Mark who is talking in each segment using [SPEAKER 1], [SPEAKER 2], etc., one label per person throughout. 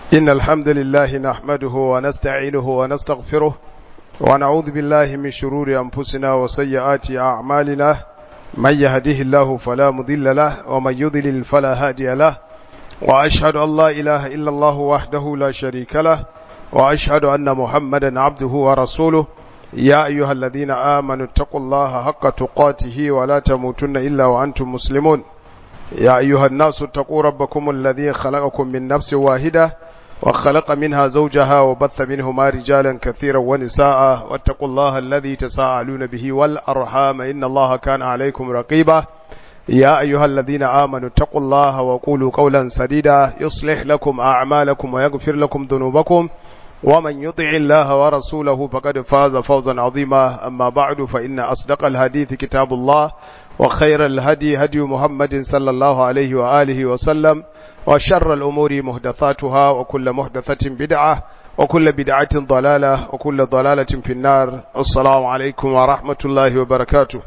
[SPEAKER 1] إن الحمد لله نحمده ونستعينه ونستغفره ونعوذ بالله من شرور أنفسنا وسيئات أعمالنا من يهده الله فلا مضل له ومن يضلل فلا هادي له وأشهد أن لا إله إلا الله وحده لا شريك له وأشهد أن محمدا عبده ورسوله يا أيها الذين آمنوا اتقوا الله حق تقاته ولا تموتن إلا وأنتم مسلمون يا أيها الناس اتقوا ربكم الذي خلقكم من نفس واحدة وخلق منها زوجها وبث منهما رجالا كثيرا ونساء واتقوا الله الذي تساءلون به والأرحام إن الله كان عليكم رقيبا يا أيها الذين آمنوا اتقوا الله وقولوا قولا سديدا يصلح لكم أعمالكم ويغفر لكم ذنوبكم ومن يطع الله ورسوله فقد فاز فوزا عظيما أما بعد فإن أصدق الحديث كتاب الله وخير الهدي هدي محمد صلى الله عليه وآله وسلم وشر الأمور محدثاتها وكل محدثة بدعة وكل بدعة ضلالة وكل ضلالة في النار السلام عليكم ورحمة الله وبركاته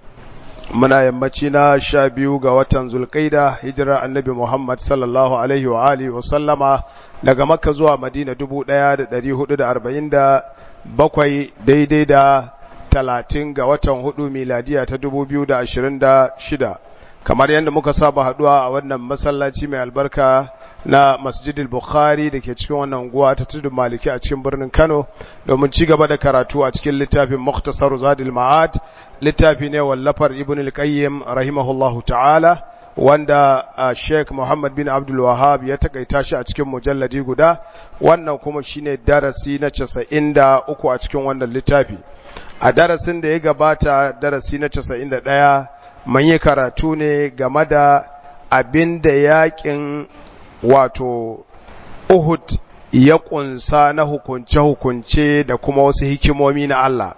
[SPEAKER 1] muna yammaci na sha biyu ga watan zulkaida hijira annabi Muhammad sallallahu alaihi wa alihi wa sallama daga makka zuwa madina dubu ɗaya da ɗari hudu da arba'in da bakwai daidai da talatin ga watan hudu miladiya ta dubu biyu da ashirin da shida kamar yadda muka saba haduwa a wannan masallaci mai albarka na masjidil bukhari da ke cikin wannan unguwa ta tudun maliki a cikin birnin kano domin ci gaba da karatu a cikin littafin muktasar zadil ma'ad littafi ne wallafar ibn al-qayyim rahimahullahu ta'ala wanda sheikh muhammad bin abdul wahab ya takaita shi a cikin mujalladi guda wannan kuma shine darasi na 93 a cikin wannan littafi a darasin da ya gabata darasi na 91 mun yi karatu ne game da abin da yakin wato Uhud ya kunsa na hukunce-hukunce da kuma wasu hikimomi na Allah.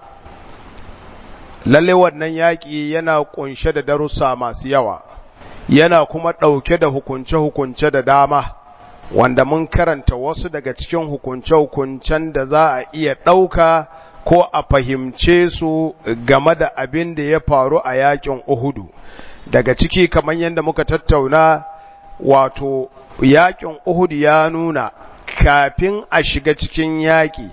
[SPEAKER 1] Lalle wannan yaƙi yana kunshe da darussa masu yawa, yana kuma ɗauke da hukunce-hukunce da dama, wanda mun karanta wasu daga cikin hukunce-hukuncen da za a iya ɗauka ko a fahimce su game da abin da ya faru a yaƙin Uhudu. Daga ciki kamar yadda muka tattauna wato yaƙin Uhud ya nuna kafin a shiga cikin yaƙi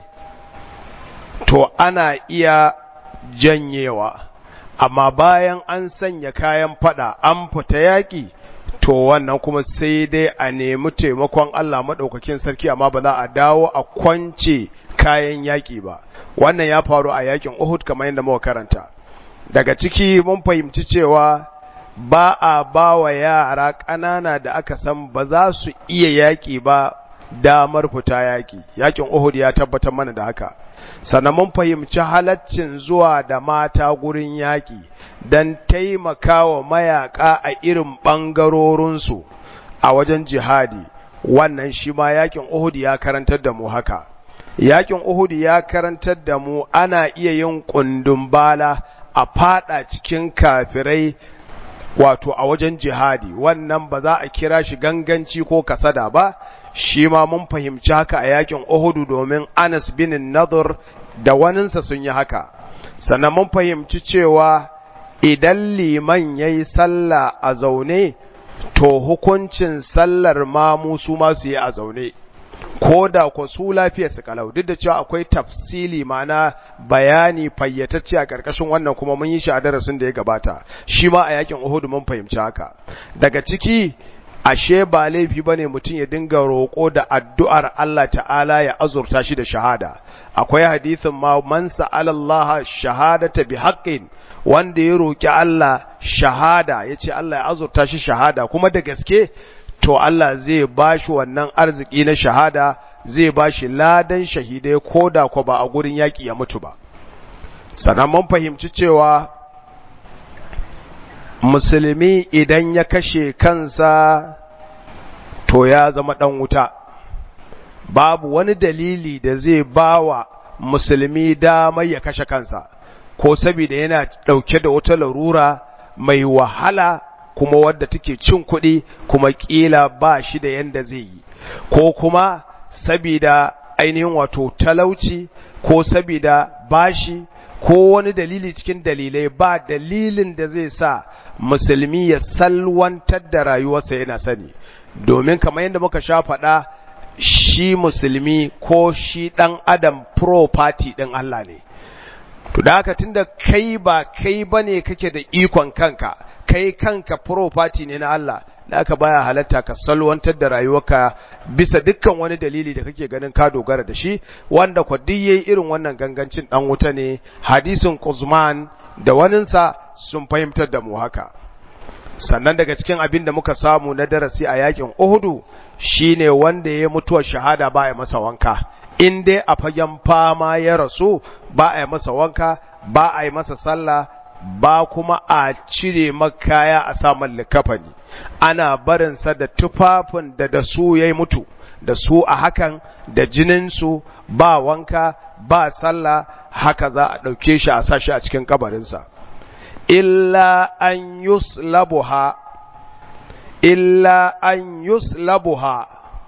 [SPEAKER 1] to ana iya janyewa amma bayan an sanya kayan fada an fita yaƙi to wannan kuma sai dai a nemi taimakon Allah maɗaukakin sarki amma ba za a dawo a kwance kayan yaƙi ba wannan ya faru a yaƙin Uhud kamar yadda muka karanta daga ciki mun fahimci cewa ba a ba wa yara ƙanana da aka san ba za su iya yaƙi ba damar fita yaƙi yaƙin Uhud ya tabbatar mana da haka sannan mun fahimci halaccin zuwa da mata gurin yaƙi don taimakawa mayaƙa a irin ɓangarorinsu a wajen jihadi wannan shi ma yaƙin Uhud ya karantar da mu haka yaƙin Uhud ya karantar da mu ana iya yin ƙundun bala a fada cikin kafirai wato a wajen jihadi wannan ba za a kira shi ganganci ko kasada ba shi ma mun fahimci haka a yakin Uhudu domin Anas bin Nadir da waninsa sun yi haka sannan mun fahimci cewa idan liman yayi sallah a zaune to hukuncin sallar mamu su ma su yi a zaune ko da ko su lafiya su kalau duk da cewa akwai tafsili mana bayani fayyatacce a karkashin wannan kuma mun yi shi a darasin da ya gabata shi ma a yakin Uhud mun fahimci haka daga ciki ashe ba laifi bane mutum ya dinga roƙo da addu'ar Allah ta'ala ya azurta shi da shahada akwai hadisin ma man sa'ala Allah shahadata bi haqqin wanda ya roƙi Allah shahada yace Allah ya azurta shi shahada kuma da gaske to Allah zai ba shi wannan arziki na shahada zai ba shi ladan shahidai ko da ko ba a gurin yaƙi ya mutu ba sannan mun fahimci cewa musulmi idan ya kashe kansa to ya zama ɗan wuta babu wani dalili da zai ba wa musulmi damar ya kashe kansa ko saboda yana ɗauke da wata larura mai wahala kuma wadda take cin kuɗi kuma ƙila ba shi da yanda zai yi ko kuma sabida ainihin wato talauci ko sabida bashi ko wani dalili cikin dalilai ba dalilin da zai sa musulmi ya salwantar da rayuwarsa yana sani domin kamar yadda muka sha faɗa shi musulmi ko shi ɗan adam property ɗin Allah ne to da haka tunda kai ba kai bane kake da ikon kanka kai kanka property ne na Allah da aka baya halatta ka salwantar da rayuwarka bisa dukkan wani dalili da kake ganin ka dogara da shi wanda kwa duk yayi irin wannan gangancin dan wuta ne hadisin Quzman da waninsa sun fahimtar da mu haka sannan daga cikin abin da muka samu na darasi a yakin Uhudu shine wanda ya mutuwar shahada ba ya masa wanka in dai a fagen fama ya rasu ba a yi masa wanka ba a yi masa sallah ba kuma a cire makaya a saman likafani ana barinsa da tufafin da da su ya mutu da su a hakan da jininsu ba wanka ba sallah haka za a ɗauke shi a sashi a cikin kabarinsa illa an yuslabuha illa an yuslabuha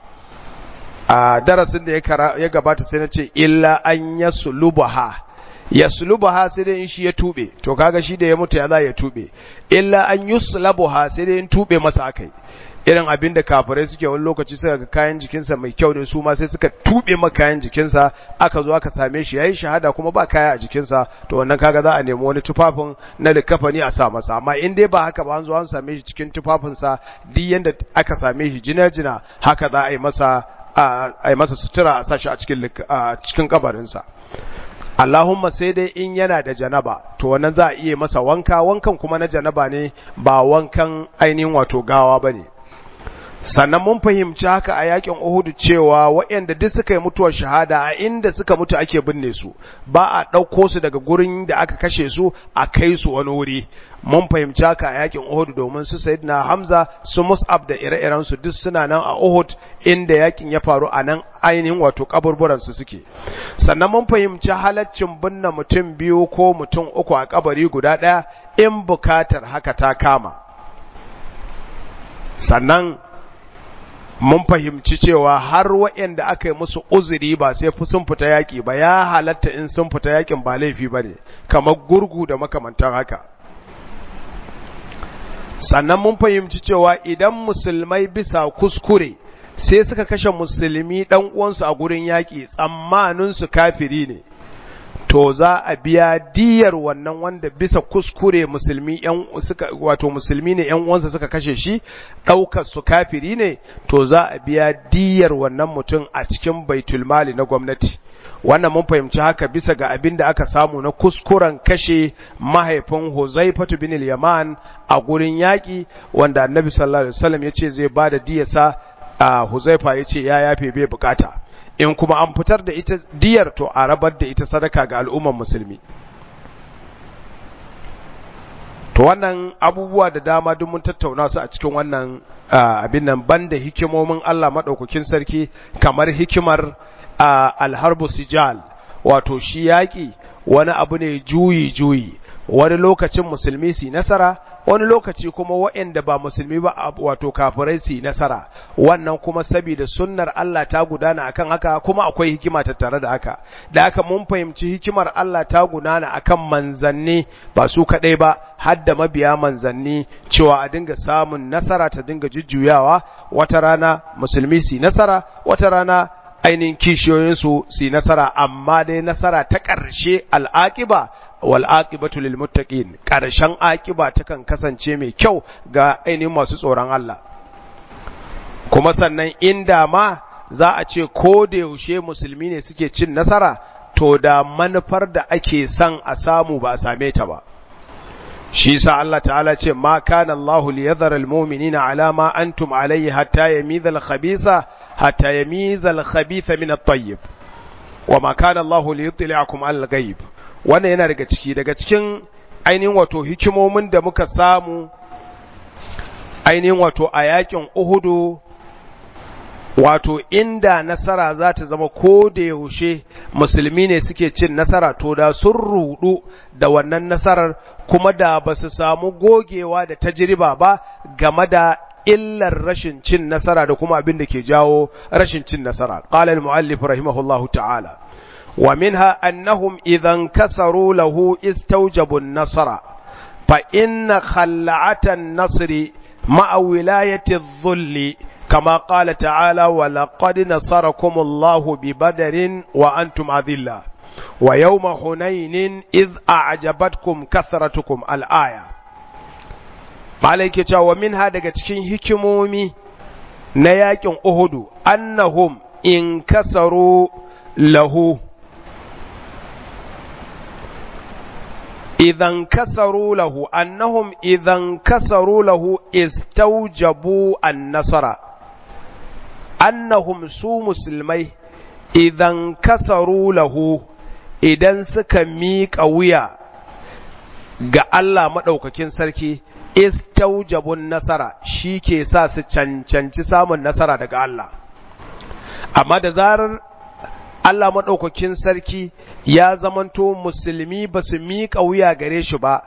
[SPEAKER 1] a darasin da ya gabata sai na ce illa an yaslubaha yaslubaha sai dai in shi ya tube to kaga shi da ya mutu ya za ya tube illa an yuslabuha sai dai in tube masa akai irin abin da kafirai suke wani lokaci suka ga kayan jikinsa mai kyau ne su ma sai suka tube ma kayan jikinsa aka zo aka same shi yayi shahada kuma ba kaya a jikinsa to wannan kaga za a nemi wani tufafin na likafani a sa masa amma in dai ba haka ba an zo an same shi cikin tufafinsa duk yanda aka same shi jina-jina haka za a yi masa a yi masa sutura a sashi a cikin cikin kabarinsa Allahumma sai dai in yana da janaba to wannan za a iya masa wanka wankan kuma na janaba ne ba wankan ainihin wato gawa bane sannan mun fahimci haka a yakin Uhud cewa waɗanda duk suka yi mutuwar shahada a inda suka mutu ake binne su ba a ɗauko su daga gurin da aka kashe su a kai su wani wuri mun fahimci haka a yakin Uhud domin su Sayyidina Hamza su Mus'ab da ire-iren su duk suna nan a Uhud inda yakin ya faru a nan ainihin wato kaburburan su suke sannan mun fahimci halaccin binne mutum biyu ko mutum uku a kabari guda ɗaya in bukatar haka ta kama sannan mun fahimci cewa har waɗanda aka yi musu uzuri ba sai sun fita yaƙi ba ya halatta in sun fita yaƙin ba laifi ba ne kamar gurgu da makamantan haka sannan mun fahimci cewa idan musulmai bisa kuskure sai suka kashe musulmi ɗan uwansu a gurin yaƙi tsammaninsu kafiri ne to za a biya diyar wannan wanda bisa kuskure musulmi yan suka wato musulmi ne yan uwansa suka kashe shi daukar su kafiri ne to za a biya diyar wannan mutum a cikin baitul mali na gwamnati wannan mun fahimci haka bisa ga abin da aka samu na kuskuren kashe mahaifin Huzaifatu bin al-Yaman a gurin yaki wanda Annabi sallallahu alaihi wasallam yace zai bada diyarsa a Huzaifa yace ya yafe bai bukata in kuma an fitar da ita diyar to a rabar da ita sadaka ga al'umman musulmi to wannan abubuwa da dama duk mun tattauna su a cikin wannan abin nan banda hikimomin Allah madaukakin sarki kamar hikimar alharbu sijal wato shi yaki wani abu ne juyi juyi wani lokacin musulmi su nasara wani lokaci kuma waɗanda ba musulmi ba wato kafirai su nasara wannan kuma saboda sunnar Allah ta gudana akan haka kuma akwai hikima tattare da haka da haka mun fahimci hikimar Allah ta gudana akan manzanni ba su kadai ba har da mabiya manzanni cewa a dinga samun nasara ta dinga jujjuyawa wata rana musulmi su nasara wata rana ainihin kishiyoyinsu su nasara amma dai nasara ta ƙarshe al'aƙiba wal aqibatu lil muttaqin karshen aqiba takan kasance mai kyau ga ainihin masu tsoron Allah kuma sannan inda ma za a ce ko da yaushe musulmi ne suke cin nasara to da manufar da ake son a samu ba a same ta ba shi sa Allah ta'ala ce ma kana Allahu liyadhara almu'minina ala ma antum alayhi hatta yamiza al-khabitha hatta yamiza al-khabitha min at-tayyib wa ma kana Allahu liyutli'akum al-ghaib wannan yana daga ciki daga cikin ainihin wato hikimomin da muka samu ainihin wato a yakin Uhudu wato inda nasara za ta zama ko da yaushe musulmi ne suke cin nasara to da sun rudu da wannan nasarar kuma da ba su samu gogewa da tajriba ba game da illar rashin cin nasara da kuma abin da ke jawo rashin cin nasara qala al-muallif rahimahullahu ta'ala wa minha annahum idan kasaru lahu istawjabu an-nasra fa inna khalla'ata an-nasri ma'a wilayati adh-dhulli kama qala ta'ala wa laqad nasarakumullahu bi badarin wa antum adilla wa yawma hunainin idh a'jabatkum kathratukum al-aya malai ke cewa minha daga cikin hikimomi na yakin uhudu annahum in kasaru lahu idan kasaru lahu annahum idan kasaru lahu istaujabu an-nasara annahum su musulmai idan kasaru lahu idan suka miƙa wuya ga Allah maɗaukakin sarki istaujabun nasara shi ke sa su cancanci samun nasara daga Allah amma da zarar Allah maɗaukakin sarki ya zamanto musulmi ba su miƙa wuya gare shi ba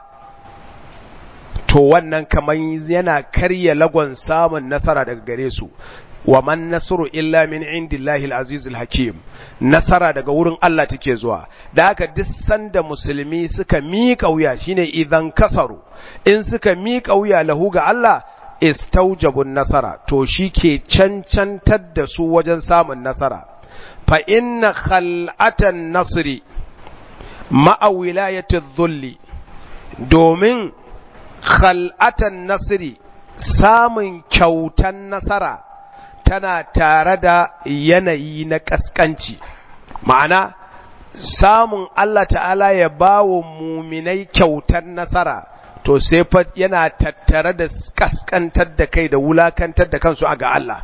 [SPEAKER 1] to wannan kamar yana karya lagon samun nasara daga gare su wa man nasru illa min indillahi al-aziz al-hakim nasara daga wurin Allah take zuwa da haka duk sanda musulmi suka miƙa wuya shine idan kasaru in suka miƙa wuya lahu ga Allah istaujabun nasara to shi ke cancantar da su wajen samun nasara fa inna khal'atan nasri ma'a wilayati dhulli domin khal'atan nasri samun kyautan nasara tana tare da yanayi na ƙasƙanci ma'ana samun Allah ta'ala ya ba wa muminai kyautar nasara to sai fa yana tattare da ƙasƙantar da kai da wulakantar da kansu a ga Allah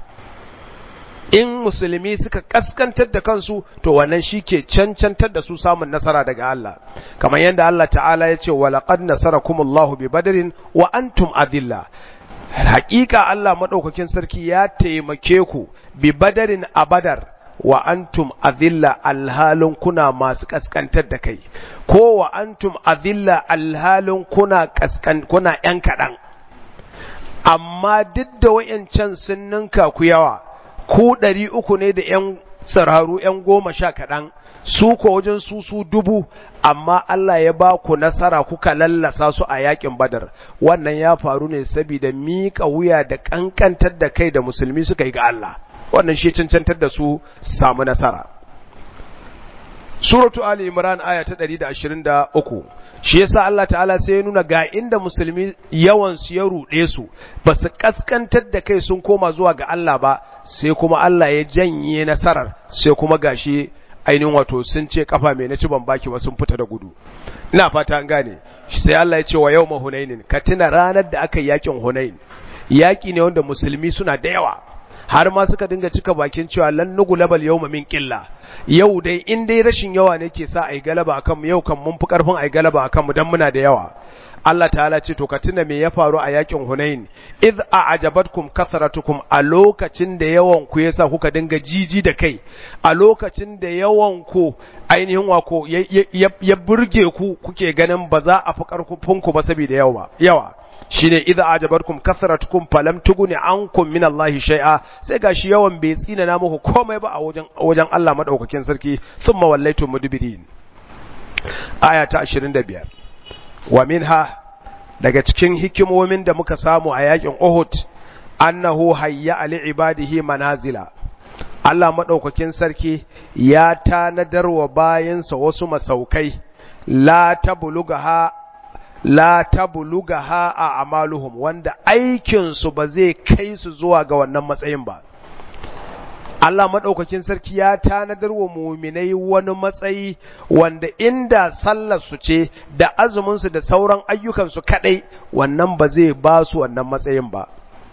[SPEAKER 1] in musulmi suka ƙasƙantar da kansu to wannan shi ke cancantar da su samun nasara daga Allah kamar yadda Allah ta'ala ya ce walaƙad nasarakumullahu bi badarin wa antum adilla haƙiƙa Allah maɗaukakin sarki ya taimake ku bi badarin a badar wa antum azilla alhalin kuna masu ƙasƙantar da kai ko wa antum azilla alhalin kuna ƙasƙan kuna ƴan kaɗan amma duk da wayancan sun ninka ku yawa ku ɗari uku ne da ƴan sararu ƴan goma sha kaɗan su ko wajen su su dubu amma Allah ya ba ku nasara kuka lallasa su a yakin badar wannan ya faru ne saboda miƙa wuya da ƙanƙantar da kai da musulmi suka yi ga Allah wannan shi cancantar da su samu nasara suratu ali imran aya ta 123 shi yasa Allah ta'ala sai ya nuna ga inda musulmi yawan su ya rude su ba su kaskantar da kai sun koma zuwa ga Allah ba sai kuma Allah ya janye nasarar sai kuma gashi ainihin wato sun ce kafa mai na ci ban baki ba sun fita da gudu ina fata an gane sai Allah ya ce wa yawma hunainin ka tuna ranar da aka yi yakin hunain yaki ne wanda musulmi suna da yawa har ma suka dinga cika bakin cewa lan nugulabal yawma min qilla yau dai in dai rashin yawa ne ke sa ai galaba akan mu yau kan mun fi karfin ai galaba akan mu dan muna da yawa Allah ta'ala ce to ka tuna me ya faru a yakin Hunain id a'jabatkum kasratukum a lokacin da yawan ku yasa kuka dinga jiji da kai a lokacin da yawan ku ainihin wako ya burge ku kuke ganin ba za a fi karfin ku ba saboda yawa yawa shine idza ajabatkum kasratukum falam tuguni ankum min Allah shay'a sai gashi yawan bai tsina na muku komai ba a wajen wajen Allah madaukakin sarki thumma wallaitu mudbirin aya ta 25 wa minha daga cikin hikimomin da muka samu a yakin Uhud annahu hayya ali ibadihi manazila Allah madaukakin sarki ya tanadar wa bayinsa wasu masaukai la tablugaha la tablugaha a amaluhum wanda aikinsu ba zai kai su zuwa ga wannan matsayin ba Allah maɗaukakin sarki ya tanadar wa muminai wani matsayi wanda inda sallarsu ce da azuminsu da sauran ayyukansu kaɗai wannan ba zai ba su wannan matsayin ba.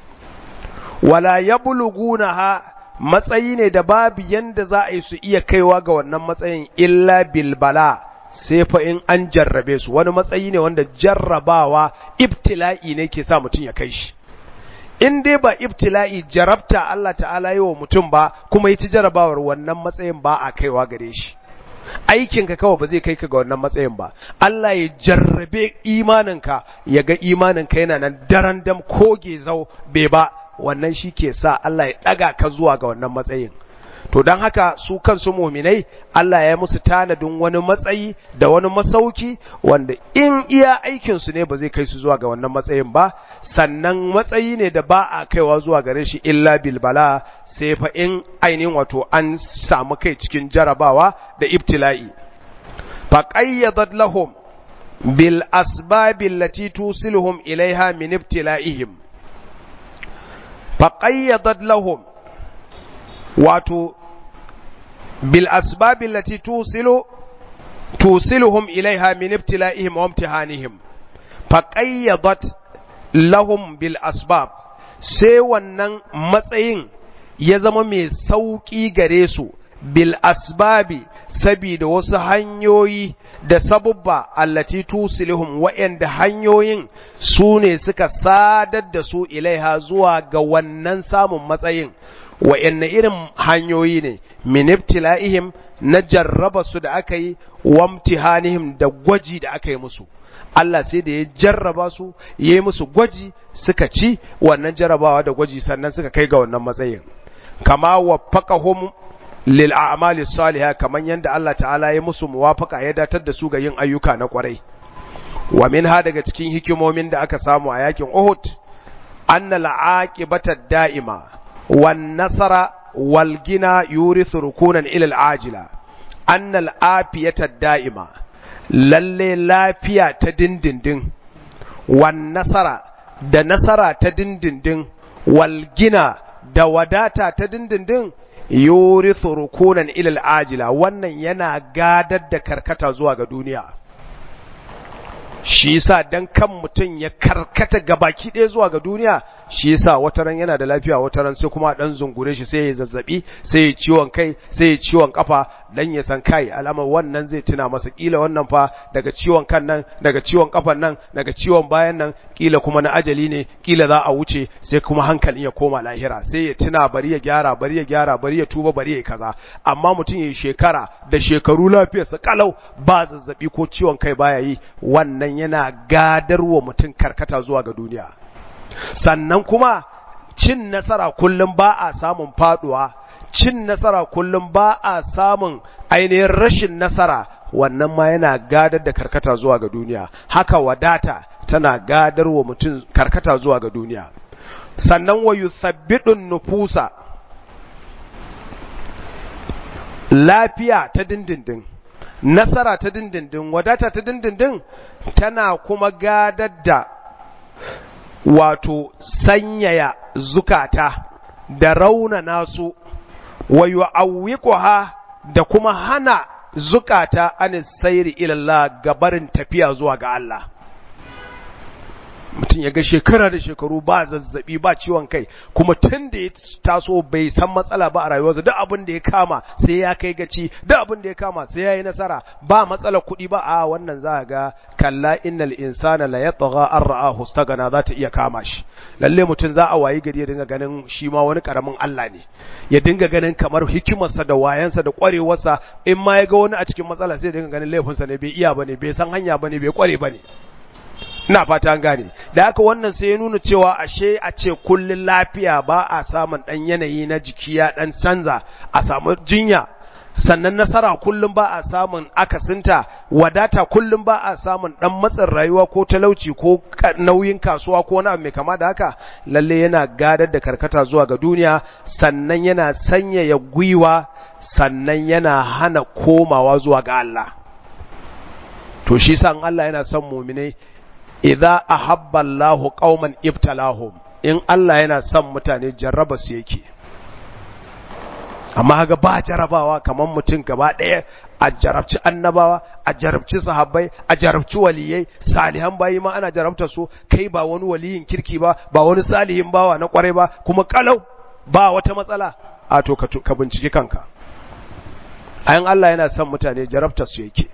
[SPEAKER 1] Wala ya ha matsayi ne da babu yanda za a yi su iya kaiwa ga wannan matsayin illa bilbala sai fa in an jarrabe su wani matsayi ne wanda jarrabawa ibtila'i ne ke sa mutum ya kai shi. in dai ba ibtila'i jarabta Allah ta'ala yi wa mutum ba kuma yi ci jarabawar wannan matsayin ba a kaiwa gare shi aikinka kawai ba zai kai ka ga wannan matsayin ba Allah ya jarrabe imaninka ya ga imaninka yana nan daren dam koge zau bai ba wannan shi ke sa Allah ya ɗaga ka zuwa ga wannan matsayin to don haka su kansu muminai Allah ya musu tanadin wani matsayi da wani masauki wanda in iya aikinsu ne ba zai kai su zuwa ga wannan matsayin ba sannan matsayi ne da ba a kaiwa zuwa gare shi illa bilbala sai fa in ainihin wato an samu kai cikin jarabawa da ibtila'i fa qayyadat lahum bil asbab allati tusiluhum ilaiha min ibtila'ihim fa qayyadat lahum wato bil asbab allati tusilu tusiluhum ilaiha min ibtila'ihim wa imtihanihim fa qayyadat lahum bil asbab sai wannan matsayin ya zama mai sauki gare su bil asbabi sabida wasu hanyoyi da sabubba allati tusiluhum wa'anda hanyoyin su ne suka sadar da su ilaiha zuwa ga wannan samun matsayin wa'anne irin hanyoyi ne min ibtila'ihim na jarraba su da aka yi wamtihanihim da gwaji da aka yi musu Allah sai da ya jarraba su ya yi musu gwaji suka ci wannan jarrabawa da gwaji sannan suka kai ga wannan matsayin kama waffaqahum lil a'mali salihah kaman yanda Allah ta'ala ya musu muwafaqa ya datar da su ga yin ayyuka na kwarai wa minha daga cikin hikimomin da aka samu a yakin Uhud anna la'aqibata da'ima wan nasara wal gina yurithu rukunan ila al-ajila anna al-afiyata da'ima lalle lafiya ta dindindin wan nasara da nasara ta dindindin wal gina da wadata ta dindindin yurithu rukunan ila al-ajila wannan yana gadar da karkata zuwa ga duniya shi yasa dan kan mutum ya karkata gabaki ɗaya zuwa ga duniya shi yasa wataran yana da lafiya wataran sai kuma dan zungure shi sai ya zazzabi sai ya ciwon kai sai ya ciwon kafa dan ya san kai alama wannan zai tuna masa kila wannan fa daga ciwon kan nan daga ciwon kafan nan daga ciwon bayan nan kila kuma na ajali ne kila za a wuce sai kuma hankalin ya koma lahira sai ya tuna bari ya gyara bari ya gyara bari ya tuba bari ya kaza amma mutum ya shekara da shekaru lafiyarsa kalau ba zazzabi ko ciwon kai baya yi wannan yana gadarwa mutum karkata zuwa ga duniya sannan kuma cin nasara kullum ba a samun faduwa cin nasara kullum ba a samun ainihin rashin nasara wannan ma yana gadar da karkata zuwa ga duniya haka wadata tana gadar wa mutum karkata zuwa ga duniya sannan wa yuthabbidun nufusa lafiya ta dindindin nasara ta dindindin wadata ta dindindin tana kuma gadar da wato sanyaya zukata da raunana su wa yu'awwiquha da kuma hana zukata an sayri ila Allah gabarin tafiya zuwa ga Allah mutum ya ga shekara da shekaru ba zazzabi ba ciwon kai kuma tun da ya taso bai san matsala ba a rayuwarsa duk abin da ya kama sai ya kai gaci duk abin da ya kama sai ya yi nasara ba matsala kuɗi ba a wannan za ga kalla innal insana la yatgha an ra'ahu stagana za ta iya kama shi lalle mutum za a wayi gari ya dinga ganin shi ma wani karamin Allah ne ya dinga ganin kamar hikimarsa da wayansa da kwarewarsa in ma ya ga wani a cikin matsala sai ya dinga ganin laifinsa ne bai iya bane bai san hanya bane bai kware bane ina fata an gane da haka wannan sai ya nuna cewa ashe a ce kullun lafiya ba a samun dan yanayi na jiki ya dan canza a samu jinya sannan nasara kullum ba a samun akasinta wadata kullum ba a samun dan matsin rayuwa ko talauci ko nauyin kasuwa ko wani abu mai kama da haka lalle yana gadar da karkata zuwa ga duniya sannan yana sanyaya gwiwa sannan yana hana komawa zuwa ga Allah to shi san Allah yana son mu'minai idza ahabba Allahu qauman ibtalahum in Allah yana son mutane jarraba su yake amma ga ba jarabawa kamar mutum gaba ɗaya a jarabci annabawa a jarabci sahabbai a jarabci waliyai salihan bayi ma ana jarabta su kai ba wani waliyin kirki ba ba wani salihin bawa na kwarai ba kuma kalau ba wata matsala a to ka binciki kanka ayan Allah yana son mutane jarabta su yake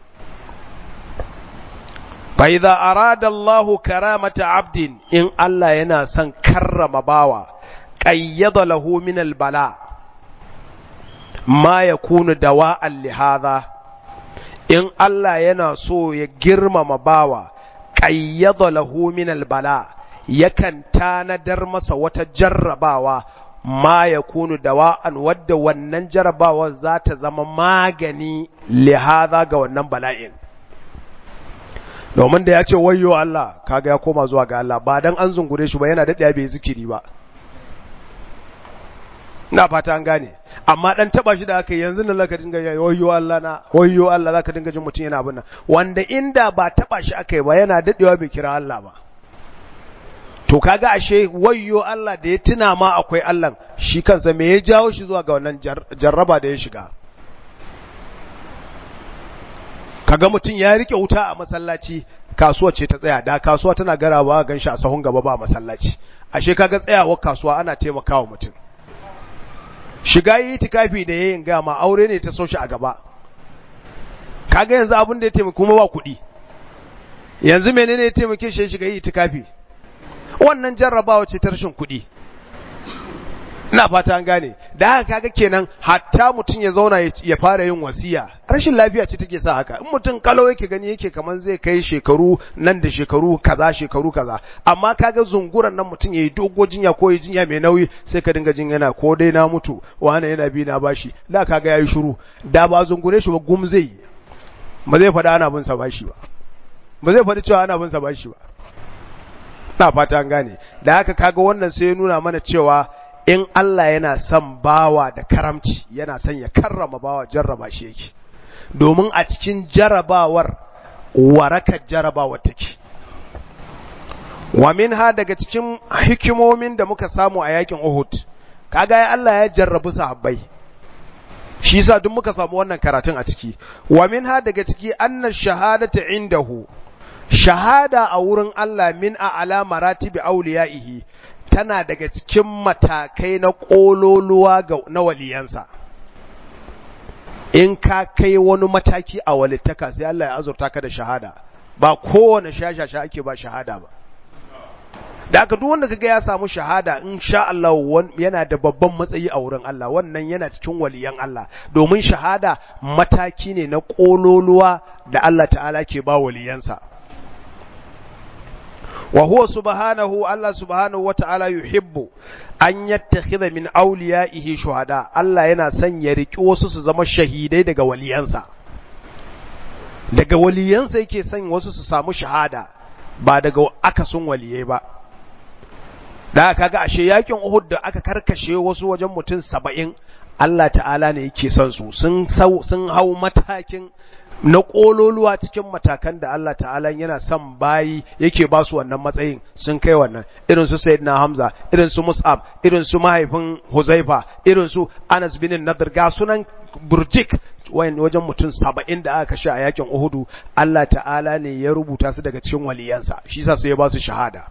[SPEAKER 1] fa idza arada Allahu karamata abdin in Allah yana son karrama bawa qayyada lahu min al-bala' ma ya kunu dawa'an lihada in Allah yana so ya girmama bawa ƙayyada lahu min albala yakan tanadar masa wata jarrabawa ma ya kunu dawa'an wadda wannan jarabawar za ta zama magani lihaza ga wannan bala'in domin da ya ce wayo Allah kaga ya koma zuwa ga Allah ba dan an zungure shi ba yana daɗaya bai zikiri ba ina fata an gane amma dan taba shi da aka yanzu nan zaka dinga wayo Allah na wayo Allah zaka dinga jin mutum yana abin nan wanda inda ba taba shi aka yi ba yana daɗewa bai kira Allah ba to kaga ashe wayyo Allah da ya tuna ma akwai Allah shi kansa me ya jawo shi zuwa ga wannan jarraba da ya shiga kaga mutum ya rike wuta a masallaci kasuwa ce ta tsaya da kasuwa tana garawa gan shi a sahun gaba ba masallaci ashe kaga tsayawar kasuwa ana taimakawa mutum shiga yi tikafi da yayin ga ma aure ne ta so shi a gaba kaga yanzu abin da ya taimaka kuma ba kuɗi yanzu menene ya taimake shi shiga yi tikafi wannan jarrabawa ce ta rashin kuɗi ina fata an gane da haka kaga kenan hatta mutum ya zauna ya fara yin wasiya rashin lafiya ce take sa haka in mutum kalau yake gani yake kaman zai kai shekaru nan da shekaru kaza shekaru kaza amma kaga zunguran nan mutum yayi dogo jinya ko yi jinya mai nauyi sai ka dinga jin yana ko dai na mutu wani yana bi na bashi da kaga yayi shiru da ba zungure shi ba gum zai ba zai faɗa ana bin sa bashi ba ba zai faɗi cewa ana bin sa bashi ba na fata an gane da haka kaga wannan sai ya nuna mana cewa in Allah yana son bawa da karamci yana son ya karrama bawa jarraba shi yake domin a cikin jarabawar warakar jarabawar take wa minha daga cikin hikimomin da muka samu a yakin Uhud kaga ya Allah ya jarrabu sahabbai shi yasa duk muka samu wannan karatun a ciki wa minha daga ciki anna shahadata indahu shahada a wurin Allah min a ala maratibi auliya'ihi tana daga cikin matakai na ƙololuwa ga na waliyansa in ka kai wani mataki a walittaka sai Allah ya azurta ka da shahada ba kowane shashasha ake ba shahada ba da aka duk wanda kaga ya samu shahada in sha Allah yana da babban matsayi a wurin Allah wannan yana cikin waliyan Allah domin shahada mataki ne na ƙololuwa da Allah ta'ala ke ba waliyansa وهو سبحانه الله سبحانه وتعالى يحب أن يتخذ من أوليائه شهداء الله yana son ya riki wasu su zama shahidai daga waliyansa daga waliyansa yake son wasu su samu shahada ba daga akasun waliyai ba da kaga ashe yakin Uhud da aka karkashe wasu wajen mutum saba'in Allah ta'ala ne yake son su sun sun hau matakin na ƙololuwa cikin matakan da Allah ta'ala yana son bayi yake ba su wannan matsayin sun kai wannan irin su sayyidina Hamza irin su Mus'ab irin su mahaifin Huzaifa irin su Anas bin Nadir ga sunan burjik wajen mutum saba'in da aka kashe a yakin Uhudu Allah ta'ala ne ya rubuta su daga cikin waliyansa shi yasa sai ya ba su shahada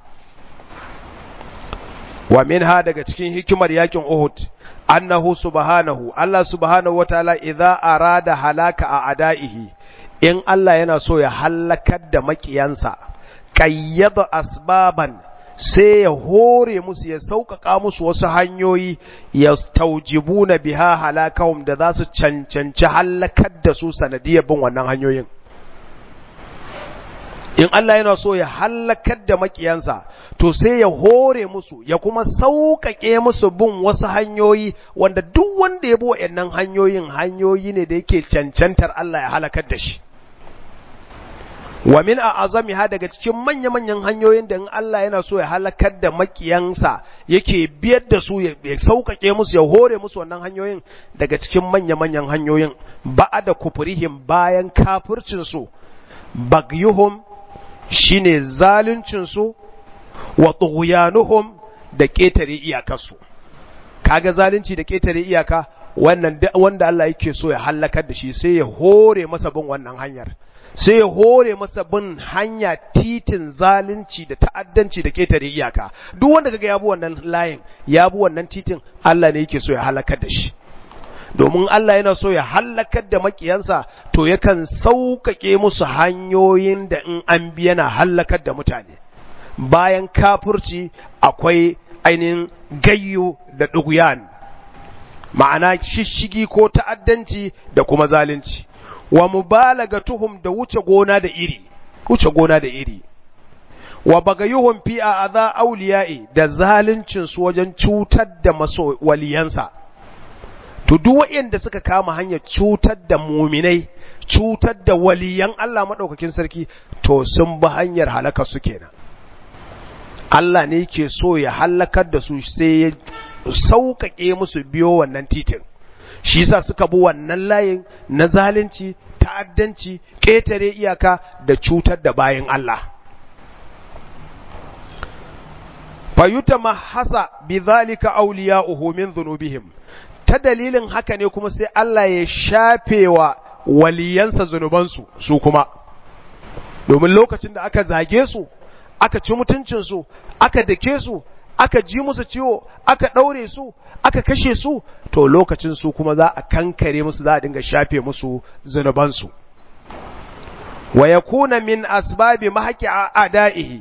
[SPEAKER 1] wa minha daga cikin hikimar yakin Uhud annahu subhanahu Allah subhanahu wataala idza arada halaka a adaihi in Allah yana so ya halakar da makiyansa qayyada asbaban sai ya hore musu ya sauƙaƙa musu wasu hanyoyi ya taujibuna biha halakahum da za su cancanci halakar da su sanadiyar bin wannan hanyoyin in Allah yana so ya hallakar da makiyansa to sai ya hore musu ya kuma sauƙaƙe musu bin wasu hanyoyi wanda duk wanda ya bi waɗannan hanyoyin hanyoyi ne da yake cancantar Allah ya halakar da shi wa min a'azami ha daga cikin manya-manyan hanyoyin da in Allah yana so ya halakar da makiyansa yake biyar da su ya sauƙaƙe musu ya hore musu wannan hanyoyin daga cikin manya-manyan hanyoyin ba'ada kufrihim bayan kafircin su bagyuhum shine zaluncinsu wa tughyanuhum da ƙetare iyakarsu kaga zalunci da ƙetare iyaka wannan wanda Allah yake so ya halakar da shi sai ya hore masa bin wannan hanyar sai ya hore masa bin hanya titin zalunci da ta'addanci da ƙetare iyaka duk wanda kaga ya bi wannan layin ya bi wannan titin Allah ne yake so ya halakar da shi domin Allah yana so ya hallakar da makiyansa to yakan sauƙaƙe musu hanyoyin da in an bi yana hallakar da mutane bayan kafurci akwai ainihin gayyo da ɗuguyan ma'ana shishigi ko ta'addanci da kuma zalunci wa mubalaga tuhum da wuce gona da iri wuce gona da iri wa bagayuhum fi a'dha awliya'i da zaluncin su wajen cutar da maso waliyansa to duk waɗanda suka kama hanyar cutar da muminai cutar da waliyan Allah madaukakin sarki to sun bi hanyar halaka su kenan Allah ne ke so ya halakar da su sai ya sauƙaƙe musu biyo wannan titin shi yasa suka bi wannan layin na zalunci ta'addanci ƙetare iyaka da cutar da bayan Allah fayuta mahasa bi zalika awliya'uhu min dhunubihim ta dalilin haka ne kuma sai Allah ya shafewa waliyansa zunubansu su kuma domin lokacin da aka zage su aka ci mutuncinsu aka dake su aka ji musu ciwo aka ɗaure su aka kashe su to lokacin su kuma za a kankare musu za a dinga shafe musu zunubansu wa yakuna min asbabi mahaqi a'da'ihi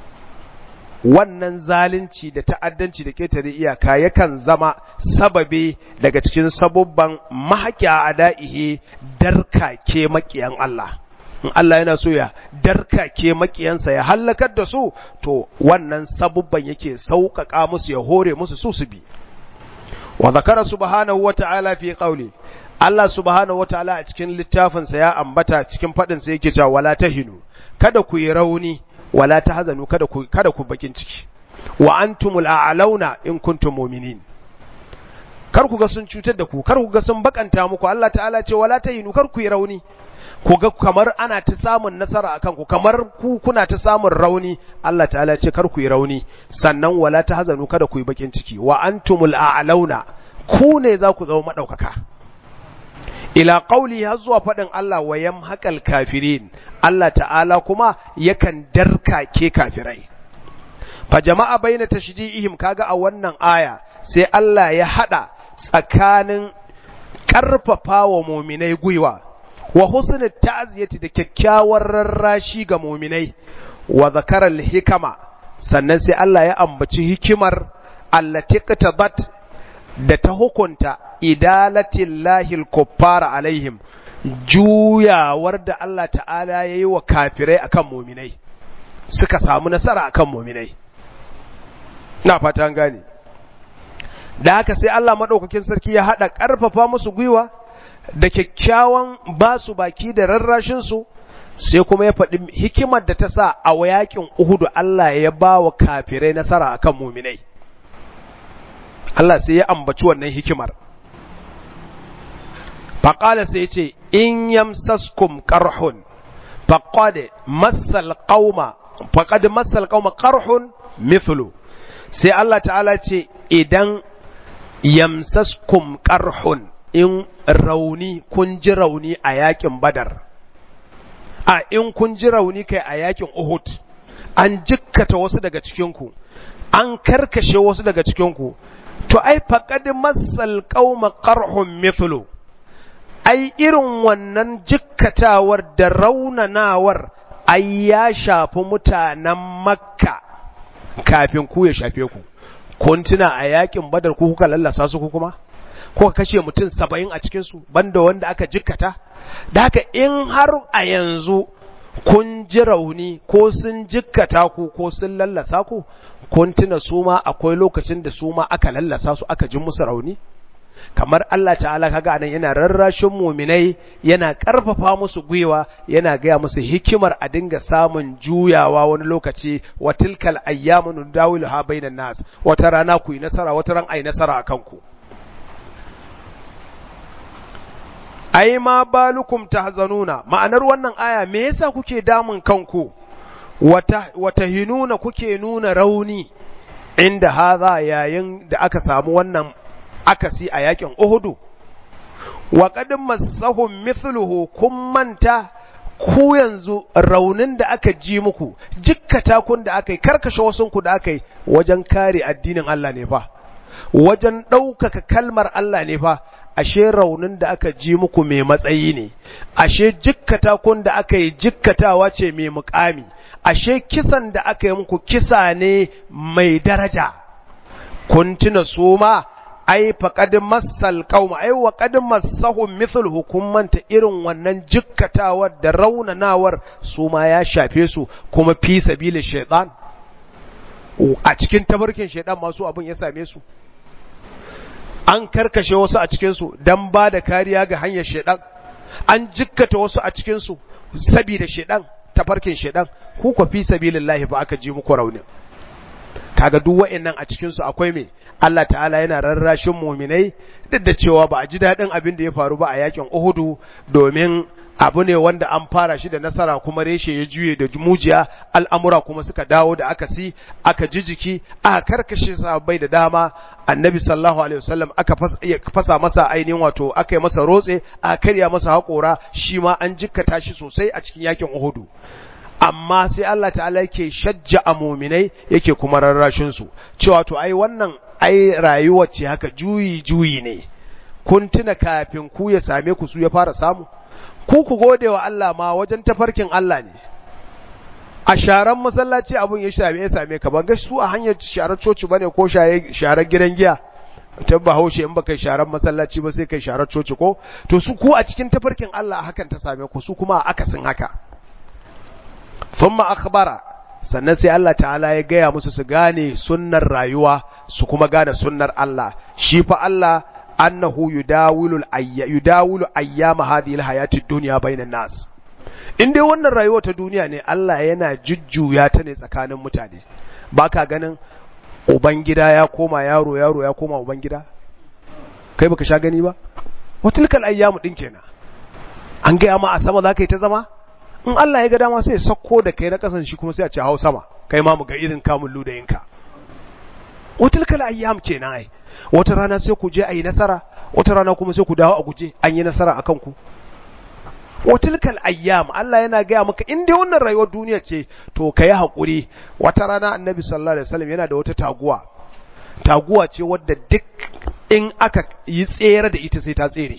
[SPEAKER 1] wannan zalunci da ta'addanci da ketare iyaka yakan zama sababi daga cikin sabubban mahaqi a'da'ihi darkake makiyan Allah in Allah yana so ya darkake makiyansa ya hallakar da su to wannan sabubban yake sauƙaƙa musu ya hore musu su su bi wa zakara subhanahu wata'ala fi qawli Allah subhanahu wata'ala a cikin littafinsa ya ambata cikin fadin sa yake cewa wala tahinu kada ku yi rauni wala tahzanu kada ku kada ku bakin ciki wa antumul a'launa in kuntum mu'minin kar ku ga sun cutar da ku kar ku ga sun bakanta muku Allah ta'ala ce wala tahinu kar ku yi rauni ku ga kamar ana ta samun nasara akan ku kamar ku kuna ta samun rauni Allah ta'ala ce kar ku yi rauni sannan wala ta hazanu kada ku yi bakin ciki wa antumul a'launa ku ne za ku zama madaukaka ila qauli har zuwa fadin Allah wa yamhaqal kafirin Allah ta'ala kuma yakan darkake kafirai fa jama'a baina tashji'ihim kaga a wannan aya sai Allah ya hada tsakanin karfafa wa muminai gwiwa wa husnul ta'ziyati da kyakkyawar rarrashi ga muminai wa zakaral hikama sannan sai Allah ya ambaci hikimar allati qatabat da ta hukunta idalatillahi al-kuffara alaihim juyawar da Allah ta'ala yayi wa kafirai akan muminai suka samu nasara akan muminai na fata an gane da haka sai Allah madaukakin sarki ya hada karfafa musu gwiwa da kyakkyawan ba su baki da rarrashinsu sai kuma ya faɗi hikimar da ta sa a yakin Uhudu Allah ya ba wa kafirai nasara akan muminai. Allah sai ya ambaci wannan hikimar. Faƙala sai ce, In yamsaskum ƙarhun, faƙade masal ƙauma, faƙade masal ƙauma ƙarhun mithlu. Sai Allah ta'ala ce, Idan yamsaskum ƙarhun, in rauni kun ji rauni a yakin badar a in kun ji rauni kai a yakin uhud an jikkata wasu daga cikinku an karkashe wasu daga cikinku to ai faqad masal qauma qarhum mithlu ai irin wannan jikkatawar da raunanawar ai ya shafi mutanen makka kafin ku ya shafe ku kun tuna a yakin badar ku kuka lallasa su ku kuma ko kashe mutum saba'in a cikinsu banda wanda aka jikkata da haka in har a yanzu kun ji rauni ko sun jikkata ku ko sun lallasa ku kun tuna su ma akwai lokacin da su ma aka lallasa su aka ji musu rauni kamar Allah ta'ala kaga anan yana rarrashin muminai yana karfafa musu gwiwa yana gaya musu hikimar a dinga samun juyawa wani lokaci wa tilkal ayyamu nudawiluha bainan nas wata rana ku yi nasara wata ran ai nasara akan ku ai ma balukum tahzanuna ma'anar wannan aya me yasa kuke damun kanku wata wata hinuna kuke nuna rauni inda haza yayin da aka samu wannan akasi a yakin Uhudu wa qad massahum mithluhu kun manta ku yanzu raunin da aka ji muku jikkata kun da aka yi karkashe wasunku da aka yi wajen kare addinin Allah ne fa wajen ɗaukaka kalmar Allah ne fa ashe raunin da aka ji muku mai matsayi ne ashe jikkata kun da aka yi jikkatawa ce mai mukami ashe kisan da aka yi muku kisa ne mai daraja kun tuna su ma ai faqad massal qauma ai wa qad massahum mithl hukumanta irin wannan jikkatawar da raunanawar su ma ya shafe su kuma fi sabilin shaytan a cikin tabarkin shaytan masu abin ya same su an karkashe wasu a cikin su dan ba da kariya ga hanyar shaytan an jikkata wasu a cikin su saboda shaytan tafarkin shaytan ku ku fi sabilillahi ba aka ji muku raunin kaga duk wa'annan a cikin su akwai me Allah ta'ala yana rarrashin muminai duk da cewa ba a ji daɗin abin da ya faru ba a yakin Uhudu domin abu ne wanda an fara shi da nasara kuma reshe ya juye da mujiya al'amura kuma suka dawo da aka si aka ji jiki aka karkashe sahabbai da dama annabi sallallahu alaihi wasallam aka fasa masa ainihin wato aka yi masa rotse aka karya masa haƙora shi ma an jikkata shi sosai a cikin yakin Uhudu amma sai Allah ta'ala yake shajja a muminai yake kuma rarrashin su cewa to ai wannan ai rayuwar ce haka juyi juyi ne kun tuna kafin ku ya same ku su ya fara samu ku ku gode wa Allah ma wajen tafarkin Allah ne a sharan masallaci abun ya same ya same ka ban ga su a hanyar sharar coci bane ko sharar gidan giya ta bahaushe in baka sharar masallaci ba sai kai sharar coci ko to su ku a cikin tafarkin Allah hakan ta same ku su kuma akasin haka thumma akhbara sannan sai Allah ta'ala ya gaya musu su gane sunnar rayuwa su kuma gane sunnar Allah shi fa Allah annahu yudawilu ayya yudawilu ayyama hadhihi alhayati dunya bainan nas in dai wannan rayuwa ta duniya ne Allah yana jujjuya ta ne tsakanin mutane baka ganin ubangida ya koma yaro yaro ya koma ubangida kai baka sha gani ba watilkal ayyamu din kenan an gaya ma a sama za ka yi ta zama in Allah ya ga dama sai ya sako da kai na kasan shi kuma sai a ce hau sama kai ma mu ga irin kamun ludayinka watilkal ayyam kenan ai wata rana sai ku je ayi nasara wata rana kuma sai ku dawo a guje an yi nasara akan ku watilkal ayyam Allah yana gaya maka in dai wannan rayuwar duniya ce to kai hakuri wata rana annabi sallallahu alaihi wasallam yana da wata taguwa taguwa ce wadda duk in aka yi tsere da ita sai ta tsere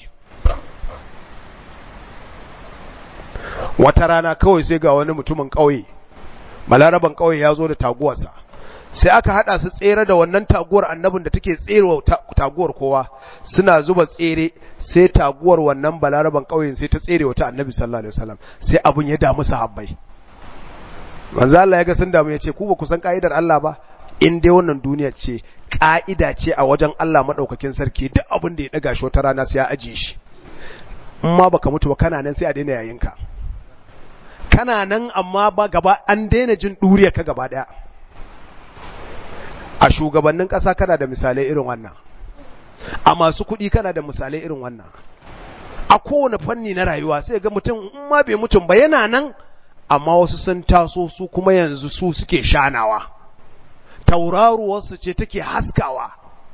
[SPEAKER 1] wata rana kawai sai ga wani mutumin ƙauye malaraban ƙauye ya zo da taguwarsa sai aka hada su tsere da wannan taguwar annabin da take tserewa taguwar kowa suna zuba tsere sai taguwar wannan balaraban ƙauyen sai ta tsere wata annabi sallallahu alaihi wasallam sai abun ya damu sahabbai manzo Allah ya ga sun damu ya ce ku ba ku san ka'idar Allah ba in dai wannan duniya ce ka'ida ce a wajen Allah madaukakin sarki duk abin da ya daga shi wata rana sai ya ajiye shi in ma baka mutu ba kana nan sai a daina yayinka kana nan amma ba gaba an daina jin ɗuriya ka gaba ɗaya a shugabannin ƙasa kana da misalai irin wannan a masu kuɗi kana da misalai irin wannan a kowane fanni na rayuwa sai ga mutum in ma bai mutum ba yana nan amma wasu sun taso su kuma yanzu su suke shanawa tauraruwarsu ce take haskawa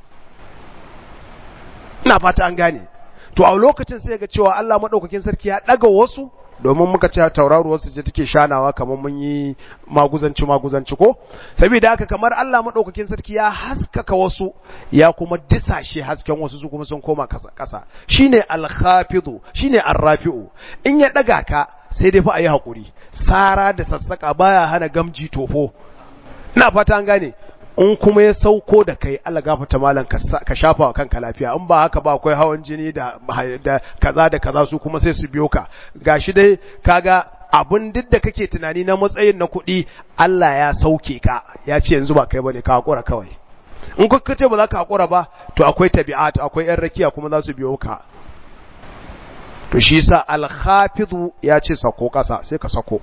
[SPEAKER 1] ina fata an gane to a lokacin sai ga cewa Allah maɗaukakin sarki ya ɗaga wasu domin muka ce tauraruwar su ce take shanawa kamar mun yi maguzanci maguzanci ko saboda haka kamar Allah madaukakin sarki ya haskaka wasu ya kuma disashe hasken wasu su kuma sun koma kasa kasa shine al-khafidu shine ar-rafi'u in ya daga ka sai dai fa ayi hakuri sara da sassaka baya hana gamji tofo ina fata an gane in kuma ya sauko da kai Allah gafarta malam ka shafa wa kanka lafiya in ba haka ba akwai hawan jini da da kaza da kaza su kuma sai su biyo ka gashi dai kaga abun duk da kake tunani na matsayin na kuɗi Allah ya sauke ka ya ce yanzu ba kai bane ka hakura kawai in kuka ce ba za ka hakura ba to akwai tabi'at akwai yan rakiya kuma za su biyo ka to shi yasa al-hafizu ya ce sako kasa sai ka sako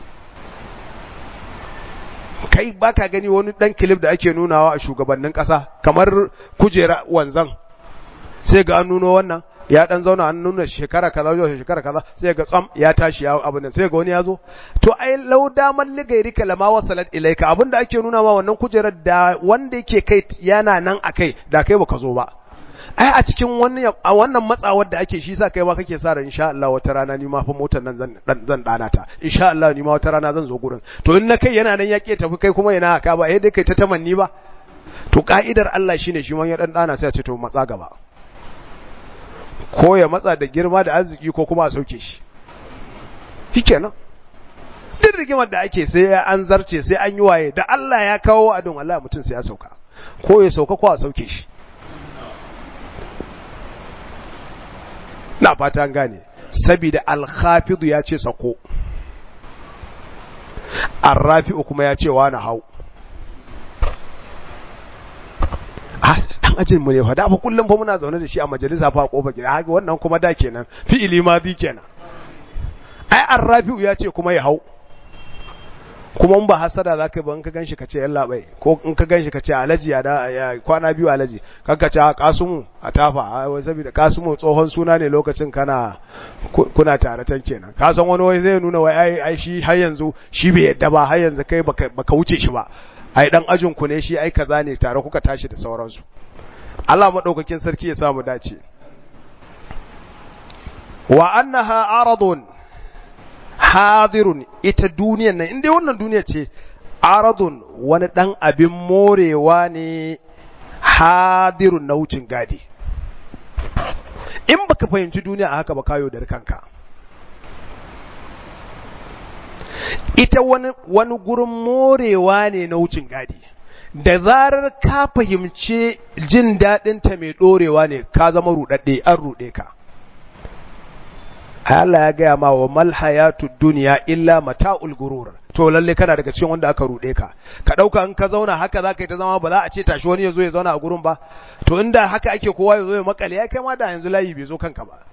[SPEAKER 1] kai baka gani wani dan kilif da ake nunawa a shugabannin kasa kamar kujera wanzan sai ga an nuno wannan ya dan zauna an nuna shekara kaza zuwa shekara kaza sai ga tsam ya tashi ya abin nan sai ga wani ya zo to ai law daman ligairi kalama wasalat ilaika abinda ake nuna ma wannan kujerar da wanda yake kai yana nan akai da kai baka zo ba ai a cikin wannan a wannan matsawar da ake shi sa kai ma kake sa ran insha Allah wata rana ni ma fa motar nan zan zan dana ta insha Allah ni ma wata rana zan zo gurin to in na kai yana nan yake tafi kai kuma yana haka ba eh dai kai ta tamanni ba to ka'idar Allah shine shi man ya dan dana sai ya ce to matsa gaba ko ya matsa da girma da arziki ko kuma a sauke shi shikenan duk rigimar da ake sai an zarce sai an yi waye da Allah ya kawo adon Allah mutum sai ya sauka ko ya sauka ko a sauke shi na fata gane saboda alhafidu ya ce sako arrafi'u kuma ya ce wa na hau dan ajin mu ne fa da fa kullum fa muna zaune da shi a majalisa fa kofa gida haka wannan kuma da kenan fi'ili madi kenan ai arrafi'u ya ce kuma ya hau kuma in ba hasada zaka yi ba in ka ganshi ka ce yalla bai ko in ka ganshi ka ce alaji ya da ya kwana biyu alaji kanka ce kasumu a tafa wai saboda kasumu tsohon suna ne lokacin kana kuna tare can kenan ka san wani wai zai nuna wai ai ai shi har yanzu shi bai yadda ba har yanzu kai baka baka wuce shi ba ai dan ajin ku ne shi ai kaza ne tare kuka tashi da sauransu Allah madaukakin sarki ya samu dace wa annaha aradun hadirun ita duniyan nan inda wannan duniya ce aradun wani dan abin morewa ne hadirun na wucin gadi in baka fahimci duniya a haka ba kayo da kanka ita wani wani gurin morewa ne na wucin gadi da zarar ka fahimci jin daɗinta mai ɗorewa ne ka zama ruɗaɗɗe an ruɗe ka Allah ya gaya ma wa mal hayatu duniya illa mata'ul gurur to lalle kana daga cikin wanda aka rude ka ka dauka in ka zauna haka zaka yi ta zama ba za a ce tashi wani yazo ya zauna a gurin ba to inda haka ake kowa yazo ya makale ya kai ma da yanzu layi bai zo kanka ba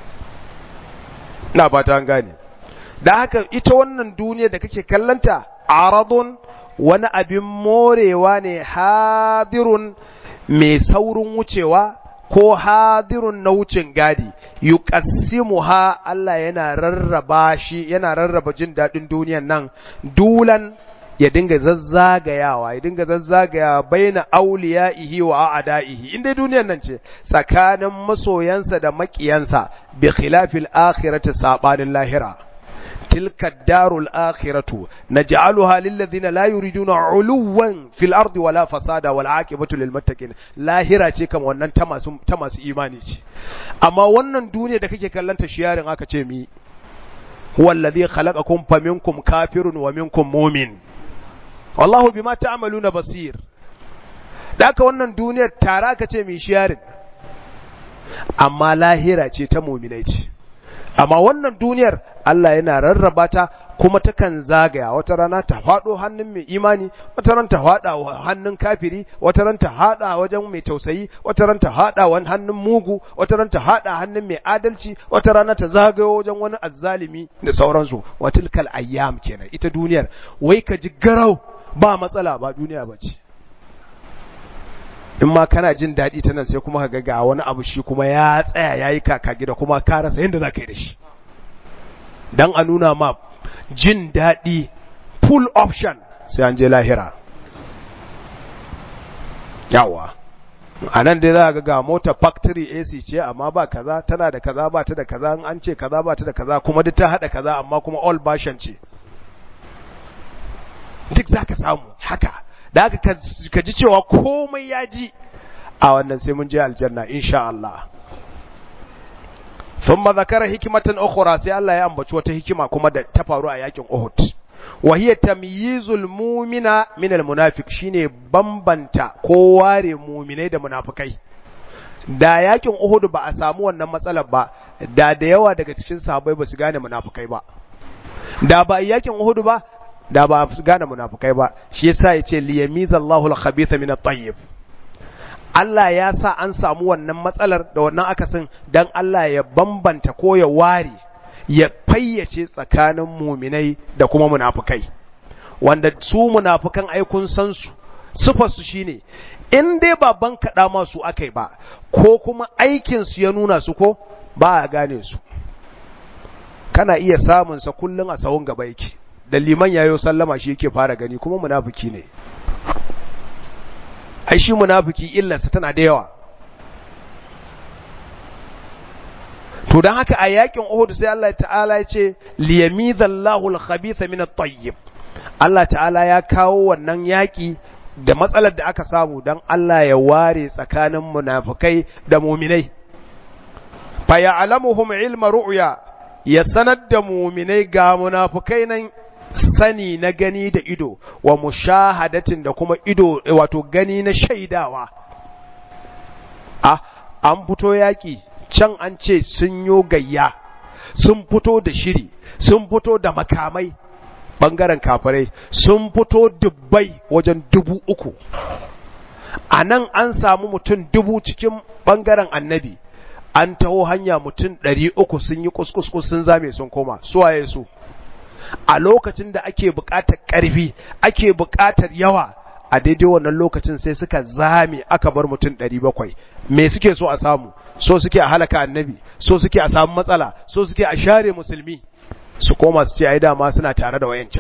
[SPEAKER 1] ina fata an gane da haka ita wannan duniya da kake kallanta aradun wani abin morewa ne hadirun mai saurin wucewa ko hadirun na wucin gadi yuqassimuha Allah yana rarraba shi yana rarraba jin dadin duniyan nan dulan ya dinga zazzagayawa ya dinga zazzagayawa baina auliyaihi wa a'daihi inda duniyan nan ce tsakanin masoyansa da makiyansa bi khilafil akhirati sabanin lahira تلك الدار الآخرة نجعلها للذين لا يريدون علوا في الأرض ولا فسادا والعاقبة للمتقين لا هرا ce kam wannan ta masu ta masu imani ce amma wannan duniya da kake kallanta shiyarin aka ce mi huwa alladhi khalaqakum faminkum kafirun wa minkum mu'min wallahu bima ta'maluna basir daka wannan duniyar tara aka ce mi shiyarin amma lahira ce ta mu'minai ce amma wannan duniyar Allah yana rarraba ta kuma takan zagaya wata rana ta faɗo hannun mai imani wata ran ta faɗa hannun kafiri wata ran ta haɗa wajen mai tausayi wata ran ta haɗa wani hannun mugu wata ran ta haɗa hannun mai adalci wata rana ta zagayo wajen wani azzalimi da sauransu wa tilkal ayyam kenan ita duniyar wai ka ji garau ba matsala ba duniya ba ce in ma kana jin daɗi ta nan sai kuma ka ga wani abu shi kuma ya tsaya ya yi kaka gida kuma ka rasa yadda za ka yi da shi don a nuna ma jin daɗi full option sai an je lahira yawa a nan dai za ga ga mota factory AC ce amma ba kaza tana da kaza ba ta da kaza an ce kaza ba ta da kaza kuma duk ta haɗa kaza amma kuma all version ce duk za ka samu haka da haka ka ji cewa komai ya ji a wannan sai mun je aljanna insha Allah thumma zakara hikmatan ukhra sai Allah ya ambaci wata hikima kuma da ta faru a yakin Uhud wa hiya tamyizul mu'mina min al munafiq shine bambanta ko ware mu'minai da munafikai da yakin Uhud ba a samu wannan matsalar ba da da yawa daga cikin sahabbai ba su gane munafikai ba da ba yakin Uhud ba da ba su gane munafukai ba shi yasa yace liyamizallahu al-khabitha min at-tayyib Allah ya sa an samu wannan matsalar da wannan akasin dan Allah ya bambanta ko ya ware ya fayyace tsakanin muminai da kuma munafukai wanda su munafukan ai kun san su sifar su shine in dai ba ban kada masu akai ba ko kuma aikin su ya nuna su ko ba a gane su kana iya samun sa kullun a sawun gaba yake da liman yayo sallama shi yake fara gani kuma munafiki ne ai shi munafiki illarsa tana da yawa to dan haka a yakin Uhud sai Allah ta'ala ya ce liyamizallahu al-khabitha min at-tayyib Allah ta'ala ya kawo wannan yaki da matsalar da aka samu dan Allah ya ware tsakanin munafikai da mu'minai fa ya'lamuhum ilma ru'ya ya sanar da mu'minai ga munafikai nan sani na gani da ido wa mushahadatin da kuma ido wato gani na shaidawa a an fito yaki can an ce sun yo gayya sun fito da shiri sun fito da makamai bangaren kafirai sun fito dubbai wajen dubu uku a nan an samu mutum dubu cikin bangaren annabi an taho hanya mutum ɗari uku sun yi kuskus sun zame sun koma suwaye su a lokacin da ake buƙatar ƙarfi ake buƙatar yawa a daidai wannan lokacin sai suka zame aka bar mutum ɗari bakwai me suke so a samu so suke a halaka annabi so suke a samu matsala so suke a share musulmi su koma su ce ai dama suna tare da wayancan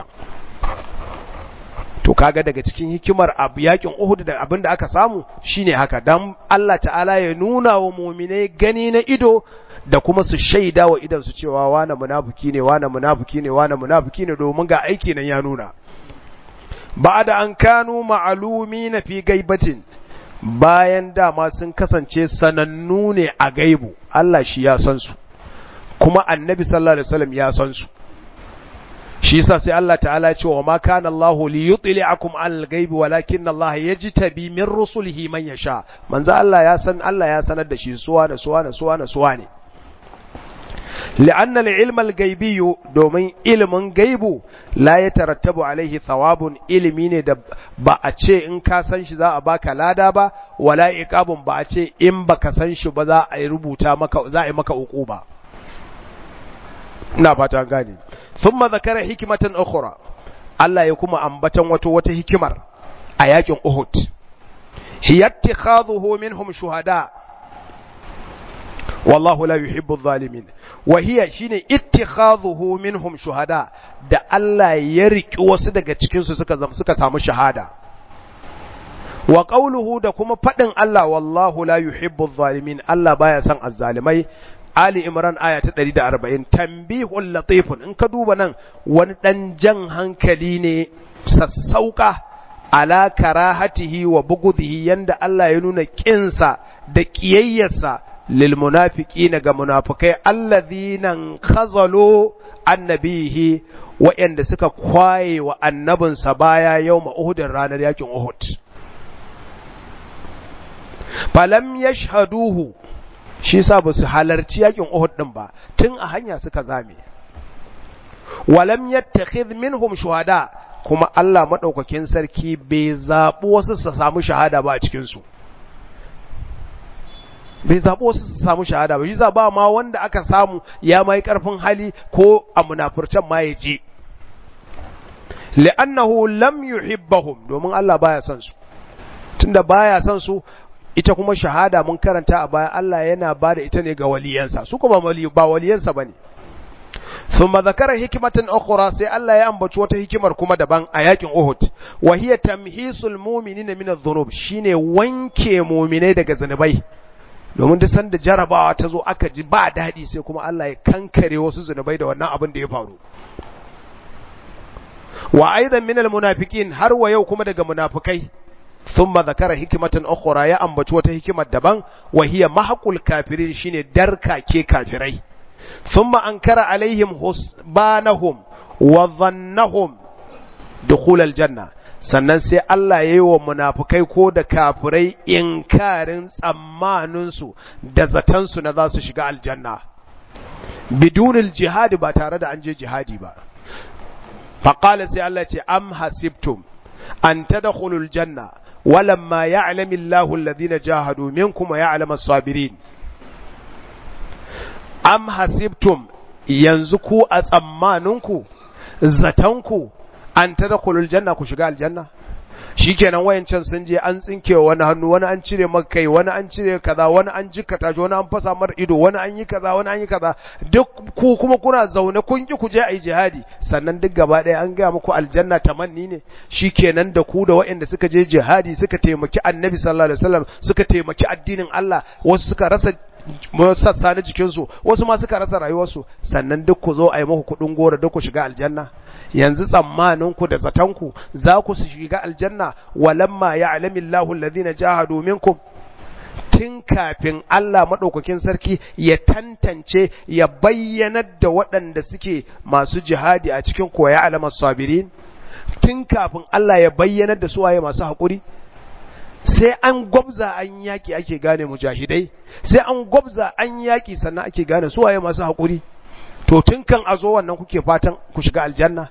[SPEAKER 1] to kaga daga cikin hikimar abu yakin Uhud da abin da aka samu shine haka dan Allah ta'ala ya nuna wa mu'minai gani na ido da kuma su shaida wa idan su cewa wane munafiki ne wane munafiki ne wane munafiki ne domin ga aiki nan ya nuna ba'da an kanu ma'lumin fi gaibatin bayan dama sun kasance sanannu ne a gaibu Allah shi ya san su kuma annabi sallallahu alaihi wasallam ya san su shi yasa sai Allah ta'ala ce wa ma kana Allahu li yutli'akum al ghaibi walakin Allah yajtabi min rusulihi man yasha manzo Allah ya san Allah ya sanar da shi suwa da suwa da suwa da suwa ne لأن العلم الغيبي domin ilimin gaibu la ya tarattabu alaihi thawabun ilimi ne da ba a ce in ka san shi za a baka lada ba wala iqabun ba a ce in baka san shi ba za a rubuta maka za a yi maka uquba ina fata gane thumma zakara hikmatan ukhra Allah ya kuma ambatan wato wata hikimar a yakin Uhud hiya ittikhadhuhu minhum shuhada wallahu la yuhibbu adh-dhalimin wa hiya shine ittikhadhuhu minhum shuhada da Allah ya riki wasu daga cikin su suka suka samu shahada wa qawluhu da kuma fadin Allah wallahu la yuhibbu adh-dhalimin Allah baya son azzalimai Ali Imran aya ta 140 tambihul latifun in ka duba nan wani dan jan hankali ne sassauka ala karahatihi wa bugudhihi yanda Allah ya nuna kinsa da kiyayyarsa lil munafiqina ga munafikai alladhina khazalu annabihi wa'anda suka kwaye wa annabinsa baya yawma Uhud ranar yakin Uhud falam yashhaduhu shi sa ba su halarci yakin Uhud din ba tun a hanya suka zame walam yattakhidh minhum shuhada kuma Allah madaukakin sarki bai zabi wasu su samu shahada ba a cikin su bai zabi wasu su samu shahada ba shi za ba ma wanda aka samu ya mai karfin hali ko a munafurcan ma ya je li'annahu lam yuhibbahum domin Allah baya son su tunda baya son su ita kuma shahada mun karanta a baya Allah yana ba da ita ne ga waliyansa su kuma ba waliyansa bane thumma zakara hikmatan ukhra sai Allah ya ambaci wata hikimar kuma daban a yakin Uhud wa hiya tamhisul mu'minina min adh-dhunub shine wanke mu'minai daga zanubai domin duk sanda jarabawa ta zo aka ji ba daɗi sai kuma Allah ya kankare wasu zunubai da wannan abin da ya faru wa aidan min al-munafiqin har wa yau kuma daga munafikai ثم ذكر حكمة أخرى يا أم بتوة حكمة دبان وهي محق الكافرين شين دركا كي كافري ثم أنكر عليهم حسبانهم وظنهم دخول الجنة sannan sai Allah ya yi wa munafukai ko da kafirai inkarin tsammaninsu da zatansu na za su shiga aljanna bidunil jihadi ba tare da an je jihadi ba faƙala sai Allah ce am hasibtum an tadkhulul janna ولما يعلم الله الذين جاهدوا منكم ويعلم الصابرين am hasibtum yanzu ku a tsammaninku zatanku an tadkhulul janna ku shiga aljanna shikenan wayancan sun je an tsinke wani hannu wani an cire maka kai wani an cire kaza wani an jikkata shi wani an fasa mar ido wani an yi kaza wani an yi kaza duk ku kuma kuna zaune kun ki ku je ayi jihadi sannan duk gaba ɗaya an gaya muku aljanna tamanni ne shikenan da ku da waɗanda suka je jihadi suka taimaki annabi sallallahu alaihi wasallam suka taimaki addinin Allah wasu suka rasa sassa na jikinsu wasu ma suka rasa rayuwarsu sannan duk ku zo a yi muku kuɗin gora duk ku shiga aljanna yanzu tsammaninku da zatanku za ku su shiga aljanna walamma ya alamillahu alladhina jahadu minkum tun kafin Allah maɗaukakin sarki ya tantance ya bayyanar da waɗanda suke masu jihadi a cikin koya alamar sabirin tun kafin Allah ya bayyanar da suwaye masu haƙuri sai an gwabza an yaki ake gane mujahidai sai an gwabza an yaki sannan ake gane su waye masu haƙuri to tun kan a zo wannan kuke fatan ku shiga aljanna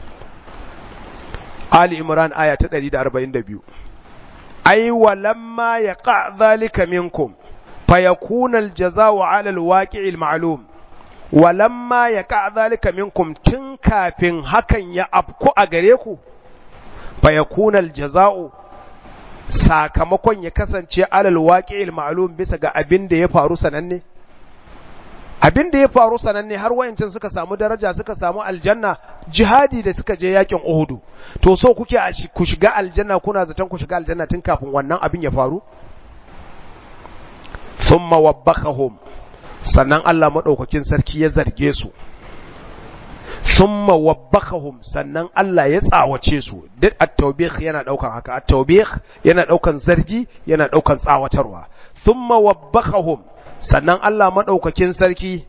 [SPEAKER 1] Ali Imran aya ta 142 ai walamma yaqa dhalika minkum fayakuna aljazaa'u 'ala alwaqi'il ma'lum walamma yaqa dhalika minkum tun kafin hakan ya afku a gare ku fayakuna aljazaa'u sakamakon ya kasance 'ala alwaqi'il ma'lum bisa ga abin da ya faru sananne abin da ya faru sananne har wayancin suka samu daraja suka samu aljanna jihadi da suka je yakin Uhudu to so kuke ku shiga aljanna kuna zaton ku shiga aljanna tun kafin wannan abin ya faru thumma wabbakahum sannan Allah madaukakin sarki ya zarge su thumma wabbakahum sannan Allah ya tsawace su duk at-tawbih yana daukan haka at-tawbih yana daukan zargi yana daukan tsawatarwa thumma wabbakahum sannan Allah maɗaukakin sarki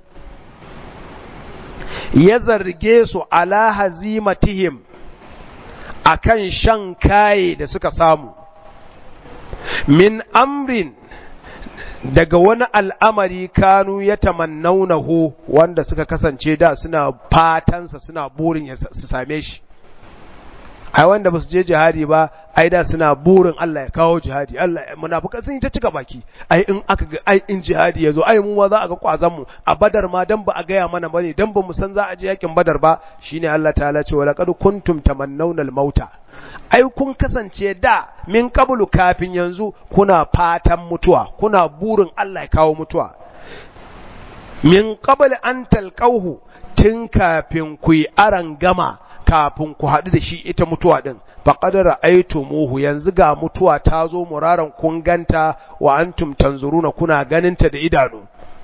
[SPEAKER 1] ya zarge su ala hazimatihim akan shan kaye da suka samu min amrin daga wani al'amari kanu ya tamannaunahu wanda suka kasance da suna fatansa suna burin su same shi ai wanda basu je jihadi ba ai da suna burin Allah ya kawo jihadi Allah munafika sun yi ta cika baki ai in aka ga ai in jihadi yazo ai mu ma za a ga kwazan mu a badar ma dan ba a gaya mana bane dan ba mu san za a je yakin badar ba shine Allah ta'ala ce wala qad kuntum tamannawna al-mauta ai kun kasance da min qablu kafin yanzu kuna fatan mutuwa kuna burin Allah ya kawo mutuwa min qabl an talqauhu tun kafin ku yi aran gama kafin ku haɗu da shi ita mutuwa ɗin faƙadar muhu yanzu ga mutuwa ta zo muraran kun ganta wa antum tanzuruna kuna ganinta da idanu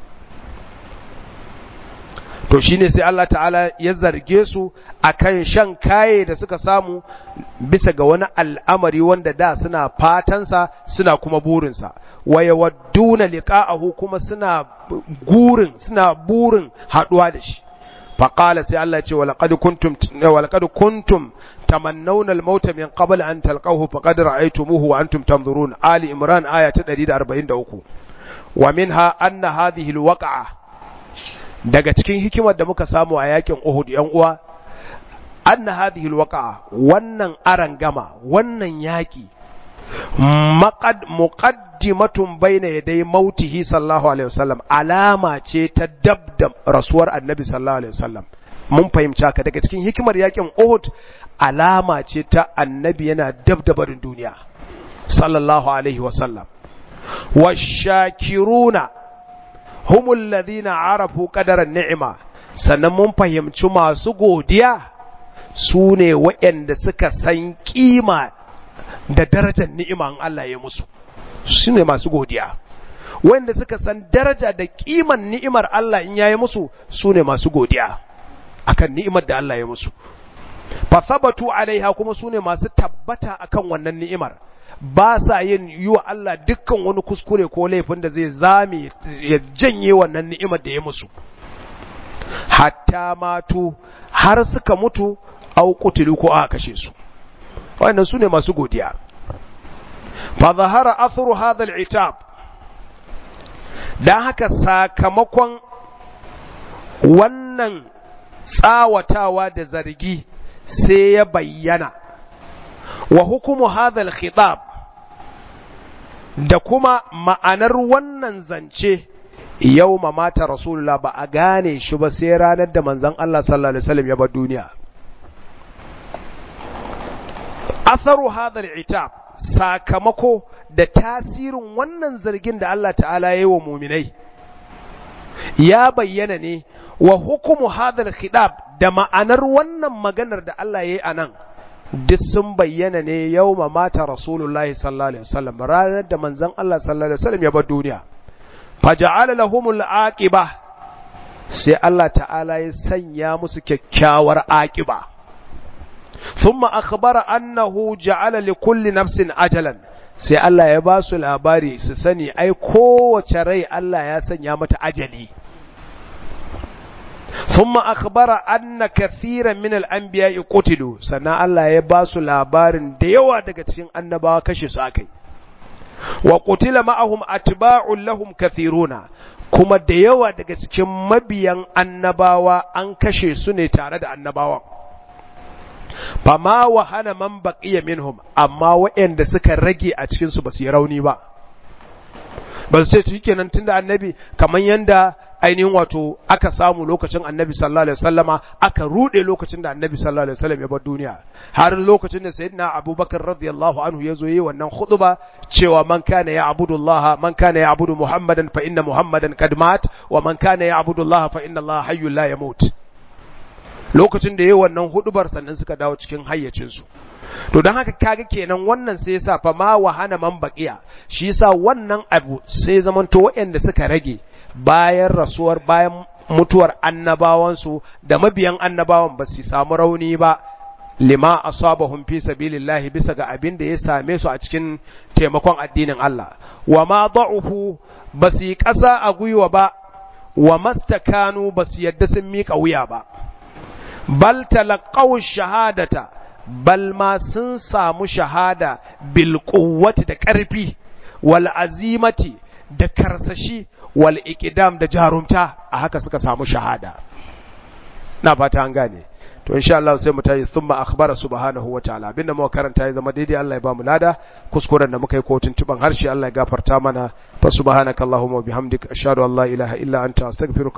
[SPEAKER 1] to shine sai Allah ta'ala ya zarge su akan shan kaye da suka samu bisa ga wani al'amari wanda da suna fatansa suna kuma burinsa wa yawadduna liqa'ahu kuma suna gurin suna burin haɗuwa da shi فقال سي الله يقول ولقد كنتم ولقد كنتم تمنون الموت من قبل أن تلقوه فقد رأيتموه وأنتم تنظرون آل إمران آية 143 ومنها أن هذه الوقعة daga cikin hikimar da muka samu a yakin Uhud yan uwa anna hadhihi alwaqa wannan arangama wannan yaki maqad muqaddimatun bayna yaday mautihi sallallahu alaihi wasallam alama ce ta dab da rasuwar annabi sallallahu alaihi wasallam mun fahimci haka daga cikin hikimar yakin Uhud alama ce ta annabi yana dab da barin duniya sallallahu alaihi wasallam washakiruna humul ladina arafu qadaran ni'ima sannan mun fahimci masu godiya su ne waɗanda suka san kima da darajar ni'iman Allah ya musu su ne masu godiya wanda suka san daraja da kiman ni'imar Allah in yayi musu su ne masu godiya akan ni'imar da Allah ya musu fa sabatu alaiha kuma su ne masu tabbata akan wannan ni'imar ba sa yin yi wa Allah dukkan wani kuskure ko laifin da zai zame ya janye wannan ni'imar da ya musu hatta matu har suka mutu au kutilu ko aka kashe su wannan su ne masu godiya fa zahara athru hadha al-itab dan haka sakamakon wannan tsawatawa da zargi sai ya bayyana wa hukumu hadha al-khitab da kuma ma'anar wannan zance yau mata rasulullah ba a gane shi ba sai ranar da manzon Allah sallallahu alaihi wasallam ya bar duniya atharu hadha al-itab sakamako da tasirin wannan zargin da Allah ta'ala ya yi wa muminai ya bayyana ne wa hukumu hadha al-khitab da ma'anar wannan maganar da Allah ya yi anan duk sun bayyana ne yau mata rasulullahi sallallahu alaihi wasallam ranar da manzon Allah sallallahu alaihi wasallam ya bar duniya faja'ala lahumul aqiba sai Allah ta'ala ya sanya musu kyakkyawar aqiba thumma akhbara annahu ja'ala likulli nafsin ajalan sai Allah ya ba su labari su sani ai kowace rai Allah ya sanya mata ajali thumma akhbara anna kathiran min al-anbiya'i qutilu sannan Allah ya ba su labarin da yawa daga cikin annabawa kashe su akai wa qutila ma'ahum atba'un lahum kathiruna kuma da yawa daga cikin mabiyan annabawa an kashe su ne tare da annabawan fama wahana man baqiya minhum amma waɗanda suka rage a cikin su basu yi rauni ba ba su ce kenan tunda annabi kamar yanda ainihin wato aka samu lokacin annabi sallallahu alaihi wasallama aka rude lokacin da annabi sallallahu alaihi wasallam ya bar duniya har lokacin da sayyidina abubakar radiyallahu anhu ya zo yi wannan khutba cewa man kana ya abudullah man kana ya abudu muhammadan fa inna muhammadan qad mat wa man kana ya abudullah fa inna allah hayyul la yamut lokacin da yayi wannan hudubar sannan suka dawo cikin hayyacin su to don haka kaga kenan wannan sai yasa fa ma wahana man baqiya shi yasa wannan abu sai zamanto waɗanda suka rage bayan rasuwar bayan mutuwar annabawansu da mabiyan annabawan ba su samu rauni ba lima asabahum fi sabilillahi bisa ga abin da ya same su a cikin taimakon addinin Allah wa ma da'ufu ba su yi ƙasa a gwiwa ba wa mastakanu ba su yadda sun miƙa wuya ba bal talaqaw shahadata bal ma sun samu shahada bil quwwati da ƙarfi wal azimati da karsashi wal iqdam da jarumta a haka suka samu shahada na fata an gane to insha Allah sai mu tayi thumma akhbara subhanahu wa ta'ala abinda muka karanta ya zama daidai Allah ya ba mu lada kuskuren da muka yi ko tuntuban harshe Allah ya gafarta mana fa subhanakallahumma wa bihamdika ashhadu an la ilaha illa anta astaghfiruka